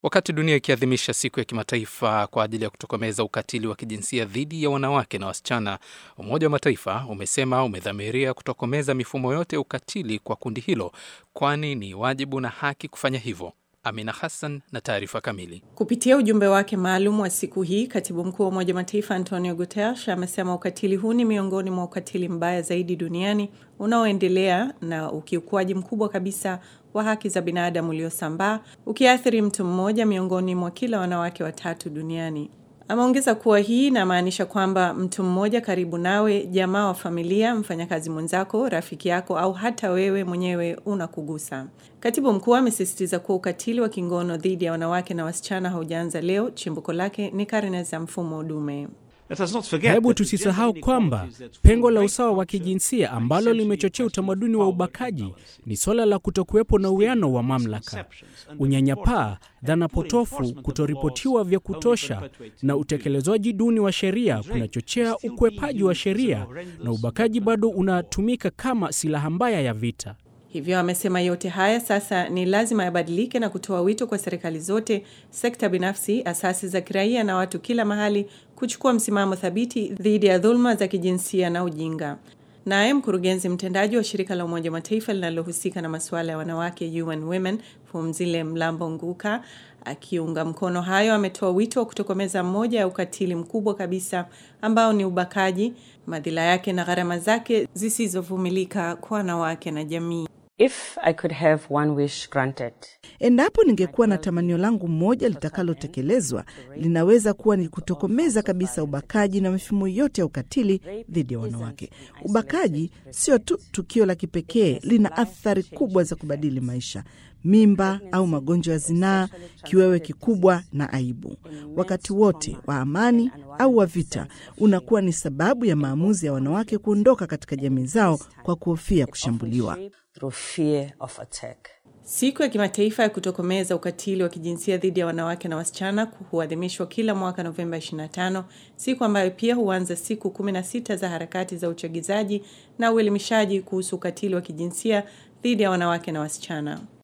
Wakati dunia ikiadhimisha siku ya kimataifa kwa ajili ya kutokomeza ukatili wa kijinsia dhidi ya wanawake na wasichana, Umoja wa Mataifa umesema umedhamiria kutokomeza mifumo yote ya ukatili kwa kundi hilo, kwani ni wajibu na haki kufanya hivyo. Amina Hassan na taarifa kamili. Kupitia ujumbe wake maalum wa siku hii, katibu mkuu wa Umoja wa Mataifa Antonio Guterres amesema ukatili huu ni miongoni mwa ukatili mbaya zaidi duniani unaoendelea na ukiukwaji mkubwa kabisa wa haki za binadamu uliosambaa ukiathiri mtu mmoja miongoni mwa kila wanawake watatu duniani. Ameongeza kuwa hii inamaanisha kwamba mtu mmoja karibu nawe, jamaa wa familia, mfanyakazi mwenzako, rafiki yako au hata wewe mwenyewe unakugusa. Katibu mkuu amesisitiza kuwa ukatili wa kingono dhidi ya wanawake na wasichana haujaanza leo. Chimbuko lake ni karne za mfumo dume. Hebu tusisahau kwamba pengo la usawa wa kijinsia ambalo limechochea utamaduni wa ubakaji ni suala la kutokuwepo na uwiano wa mamlaka, unyanyapaa, dhana potofu, kutoripotiwa vya kutosha na utekelezwaji duni wa sheria kunachochea ukwepaji wa sheria, na ubakaji bado unatumika kama silaha mbaya ya vita. Hivyo amesema yote haya sasa ni lazima yabadilike na kutoa wito kwa serikali zote, sekta binafsi, asasi za kiraia na watu kila mahali kuchukua msimamo thabiti dhidi ya dhuluma za kijinsia na ujinga. Naye mkurugenzi mtendaji wa shirika la Umoja wa Mataifa linalohusika na masuala ya wanawake UN Women, Phumzile Mlambo Nguka, akiunga mkono hayo, ametoa wito wa kutokomeza mmoja ya ukatili mkubwa kabisa ambao ni ubakaji, madhila yake na gharama zake zisizovumilika kwa wanawake na jamii. If I could have one wish granted. Endapo ningekuwa na tamanio langu moja litakalotekelezwa, linaweza kuwa ni kutokomeza kabisa ubakaji na mifumo yote ya ukatili dhidi ya wanawake. Ubakaji sio tu tukio la kipekee, lina athari kubwa za kubadili maisha: mimba au magonjwa ya zinaa, kiwewe kikubwa na aibu. Wakati wote wa amani au wa vita, unakuwa ni sababu ya maamuzi ya wanawake kuondoka katika jamii zao kwa kuhofia kushambuliwa. Through fear of attack. Siku ya kimataifa ya kutokomeza ukatili wa kijinsia dhidi ya wanawake na wasichana huadhimishwa kila mwaka Novemba 25, siku ambayo pia huanza siku 16 za harakati za uchagizaji na uelimishaji kuhusu ukatili wa kijinsia dhidi ya wanawake na wasichana.